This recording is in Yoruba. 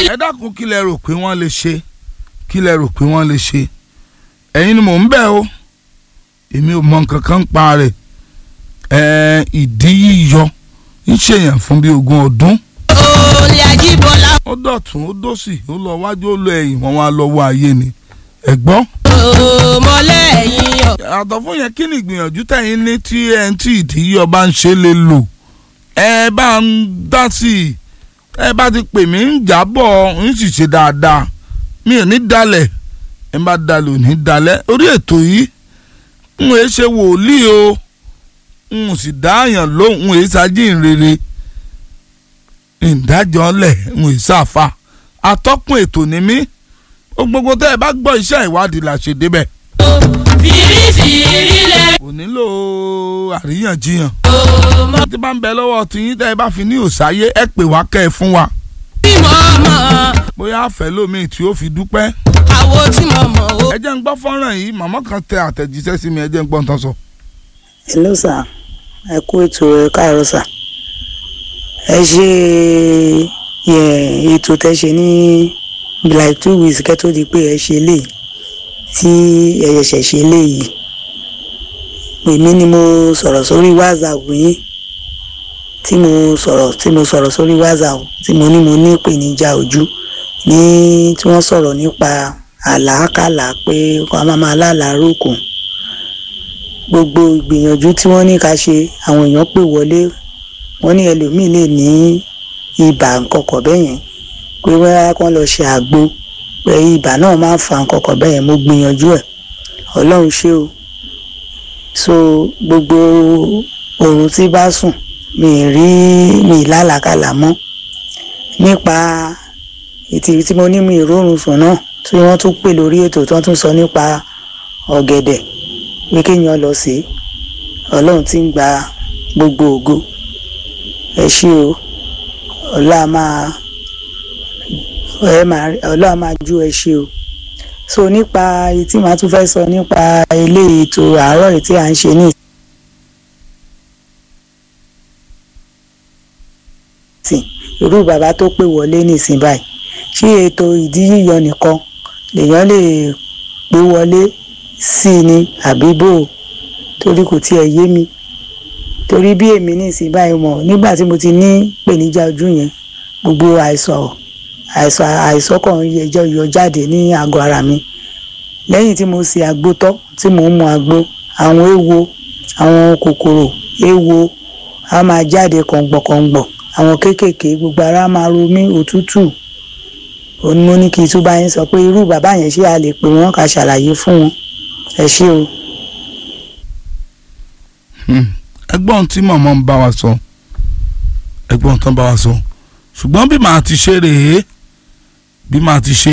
ẹ dákun kí lẹ rò pé wọ́n lè ṣe kí lẹ rò pé wọ́n lè ṣe ẹ̀yin ni mò ń bẹ̀ o èmi ò mọ nǹkan kan pa rẹ̀ ẹ̀ ìdí yíyọ ń ṣèyàn fún bí ogún ọdún olè ajíbọ́lá ó dọ̀tún ó dòsì ó lọ wájú ó lọ ẹ̀yìn wọ́n wá lọ́wọ́ ayé ni ẹ̀gbọ́n mọ́lẹ́yìn ọ̀. àtọ̀ fún yẹn kí ni ìgbìyànjú tẹ̀yìn ní tí ẹ̀ ń tí ìdí yíyọ bá ń ṣe lè lò ẹ bá ń dá sí i ẹ bá ti pè mí ń jábọ̀ ń sì ṣe dáadáa mi ò ní dalẹ̀ ẹ bá dalẹ̀ ò ní dalẹ̀ orí ètò yìí n ò ṣe wòlíì o n ò sì dáàyàn lóhùn n ò ṣàjínrere ìdájọ́ lẹ̀ n ò ṣàfà atọ́kùn ètò ni mí ó gbogbo tẹ́ ẹ bá gbọ́ iṣẹ́ ìwádìí là ṣe débẹ̀ fìrífìrí lẹ kò nílò àríyànjiyàn mọ́ tí bá ń bẹ lọ́wọ́ tiyín tẹ́ ẹ bá fi ní òsáyé ẹ pè wá kẹ́ ẹ fún wa tí mo mọ̀ bóyá àfẹ́ lómi tí ó fi dúpẹ́ àwo tí mo mọ̀ o. ẹ jẹ́ ń gbọ́ fọ́nrán yìí màmá kan tẹ àtẹ̀jíṣẹ́ sí mi ẹ jẹ́ ń gbọ́ nǹkan sọ. hello sir ẹ kú ètò ẹ káàárọ̀ sir ẹ ṣe yẹ ètò tẹ ṣe ní like two weeks kẹ́ tó di pé ẹ ṣe léyìí tí ẹ ṣẹ̀ṣẹ̀ ṣe léyìí èmi ni mo sọ̀rọ̀ sórí whatsapp yín tí mo sọ̀rọ̀ tí mo sọ̀rọ̀ sórí whatsapp tí mo ní mo ní ìpèníjà ojú ní tí wọ́n sọ̀rọ̀ nípa àlàákàlà pé kó a máa máa lálàá rókùn gbogbo ìgbìyànjú tí wọ́n ní ká ṣe àwọn èèyàn pè wọlé wọ́n ní ẹlòmíì lè ní ibà nkọkọ̀ bẹ́ẹ̀ yẹn pé wọ́n kàn lọ ṣe àgbo pé ibà náà máa ń fa nkọkọ̀ bẹ́ẹ̀ yẹn mo gbìyànjú ẹ̀ ọlọ́run ṣé o so gbogbo oorun tí bá sùn mi ì rí mi ì lálàkàlà mọ́ nípa ètì tí mo ní mi ì rórun sùn náà tí wọ́n tún pè lórí ètò tí wọ́n tún sọ nípa ọ̀gẹ̀dẹ̀ pé kéèyàn lọ sí ọlọ́run tí ń gba gbogbo ògo ẹ ṣé o ọlá máa ẹ máa ọlá máa ju ẹ ṣé o so nípa èyí tí màá tún fẹ́ sọ nípa ilé ètò àárọ̀ yìí tí à ń ṣe ní ìsìn irú bàbá tó pè wọlé nísìn báyìí ṣé ètò ìdí yíyọ nìkan lèèyàn lè pè wọlé sí i ni àbí bò ó torí kò tiẹ̀ yé mi torí bí èmi ní ìsìn báyìí mọ̀ nígbà tí mo ti ní ìpèníjà ojú yẹn gbogbo àìsàn àìsàn àìsàn kan yẹjọ yọ jáde ní àgọ́ ara mi lẹ́yìn tí mo ṣe àgbo tọ́ tí mò ń mu àgbo àwọn èèwo àwọn kòkòrò èèwo á máa jáde kọ̀ǹgbọ̀kọ̀ǹgbọ̀ àwọn kéékèèké gbogbo ara máa ro mí òtútù òun mo ní kí n tún bá yín sọ pé irú bàbá yẹn ṣé a lè pè wọ́n ká ṣàlàyé fún wọn ẹ ṣé o. ẹgbọ́n tí màmá ń bá wa sọ ẹgbọ́n tán bá wa sọ ṣùgbọ́n bí màá ti ṣe rèé bí màá ti ṣe